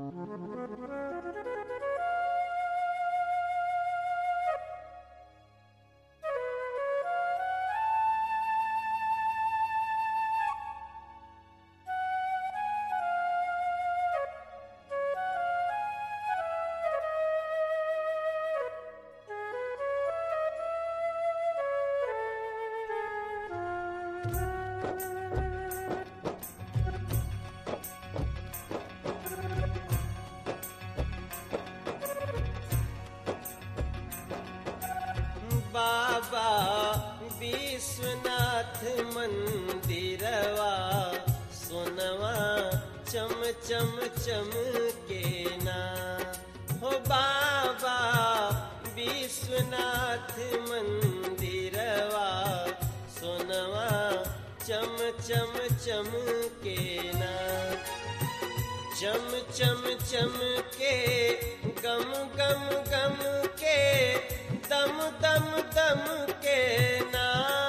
बाबा विश्वनाथ मंदिरवा सोनवा चम चम चम के ना हो बाबा विश्वनाथ मंदिरवा सोनवा चम चम चम के ना चम चम चम के गम गम गम के दम दम दम के ना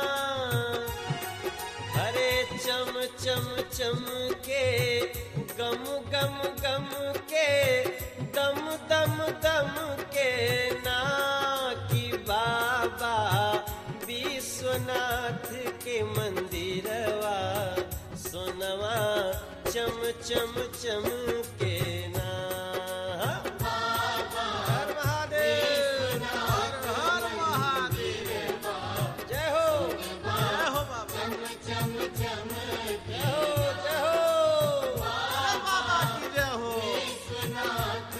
हरे चम चम चम के गम गम गम के दम दम दम के ना कि बाबा विश्वनाथ के मंदिरवा सोनवा चम चम चम के ना हर महादेव हर हर महादेव जय हो जय हो बाबा जय हो जय हो अरे बाबा की जय हो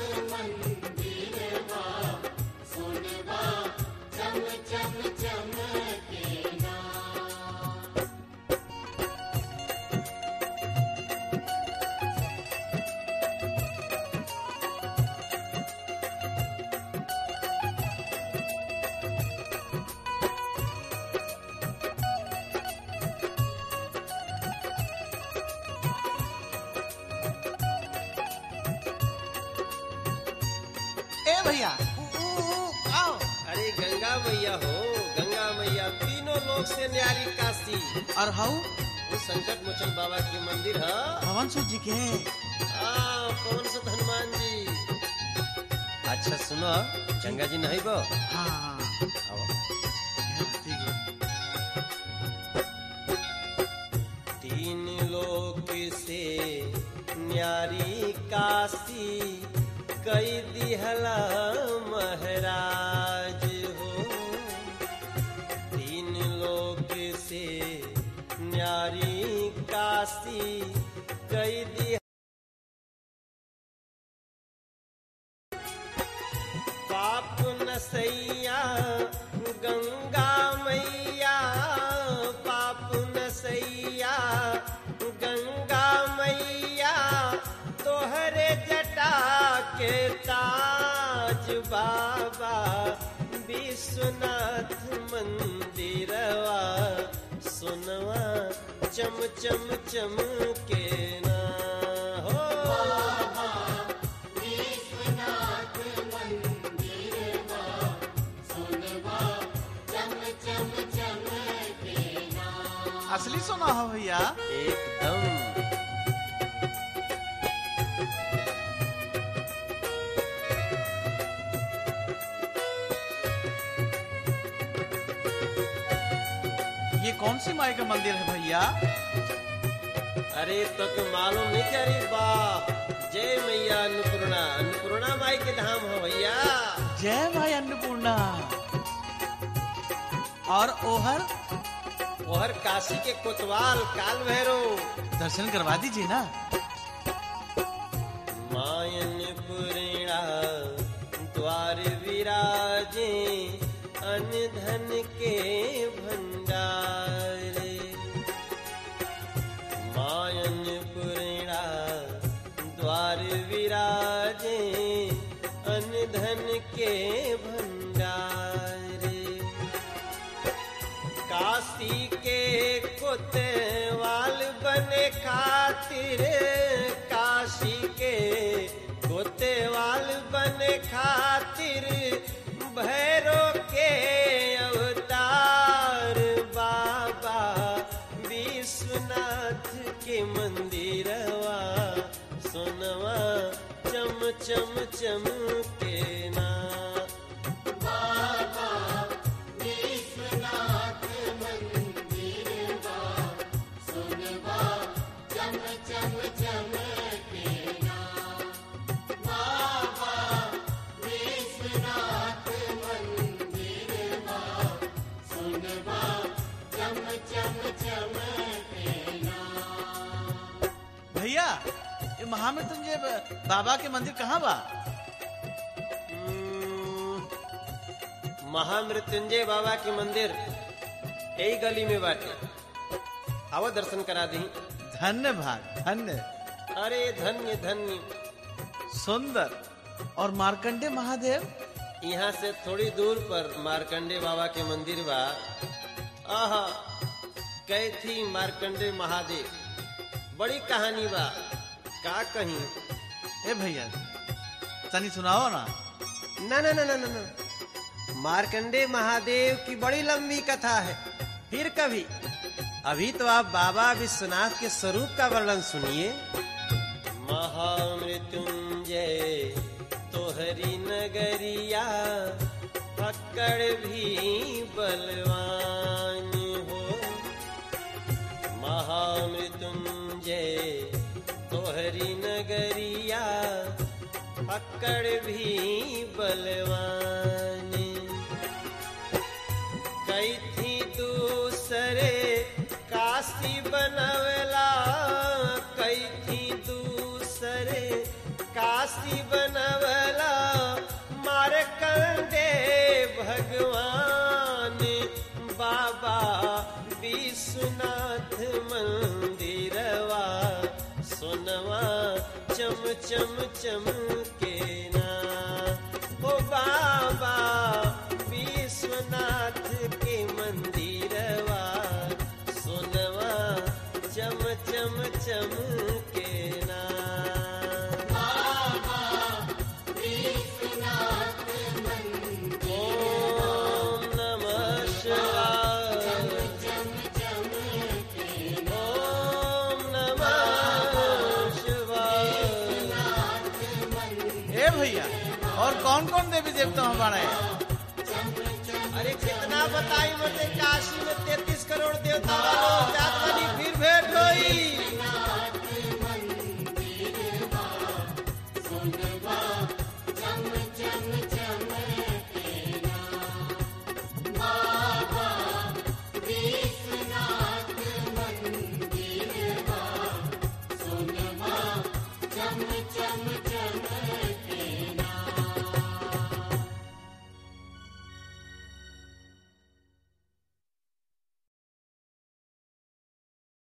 ए भैया ऊ, ऊ, ऊ, आओ अरे गंगा मैया हो गंगा मैया तीनों लोग से न्यारी काशी और हाउ वो संकट मोचन बाबा के मंदिर है भवन सूत जी के हाँ पवन सुत हनुमान जी अच्छा सुनो गंगा जी नहीं बो हाँ हाँ आओ ठीक है तीन लोक से न्यारी काशी कई दिहला महाराज हो तीन लोक से न्यारी काशी कई दिह पाप नसैया गंगा मैया पाप नसैया गंगा मैया तोहरे जटा के ताज बाबा विश्वनाथ मंदिरवा सुनवा चम चम चम के ना हो असली सोना हो भैया एकदम ये कौन सी माई का मंदिर है भैया अरे तो के मालूम नहीं क्या रे बाप जय मैया अन्नपूर्णा अन्नपूर्णा माई के धाम हो भैया जय माई अन्नपूर्णा और ओहर और काशी के कोतवाल काल भैरव दर्शन करवा दीजिए ना मायन पुरेणा द्वार विराजे अन्न धन के भंडार मायन पुरेणा द्वार विराजे अन्न धन के भंडार काशी के कोतवाल बने खातिर काशी के कोतवाल बने खातिर भैरो के अवतार बाबा विश्वनाथ के मंदिरवा सोनवा चम चम चम के ना भैया ये महामृत्युंजय ब- बाबा के मंदिर कहाँ बा हम्म, महामृत्युंजय बाबा के मंदिर यही गली में बाटे आओ दर्शन करा दी धन्य भाग धन्य अरे धन्य धन्य सुंदर और मार्कंडे महादेव यहाँ से थोड़ी दूर पर मार्कंडे बाबा के मंदिर बा आहा कैथी मार्कंडे महादेव बड़ी कहानी बा का कहीं ए भैया तनी सुनाओ ना ना ना ना ना ना ना मार्कंडे महादेव की बड़ी लंबी कथा है फिर कभी अभी तो आप बाबा विश्वनाथ के स्वरूप का वर्णन सुनिए महामृत्युंजय तोहरी नगरिया पकड़ भी बलवान हो महामृत्युंजय तोहरी नगरिया पकड़ भी बलवान कई थी दूसरे काशी बनवला कई थी दूसरे काशी बनवला मार कंडे भगवान बाबा विश्वनाथ मंदिरवा सोनवा चम चम चम के ना ओ बाबा विश्वनाथ के मंदिरवा सोनवा चम चम चम के ना ओम नमः शिवाय ओम नमः शिवाय ए भैया और कौन कौन देवी देवता हमारे अरे कितना बताई मुझे काशी में तैतीस करोड़ देवता वालों जात वाली फिर भेंट होई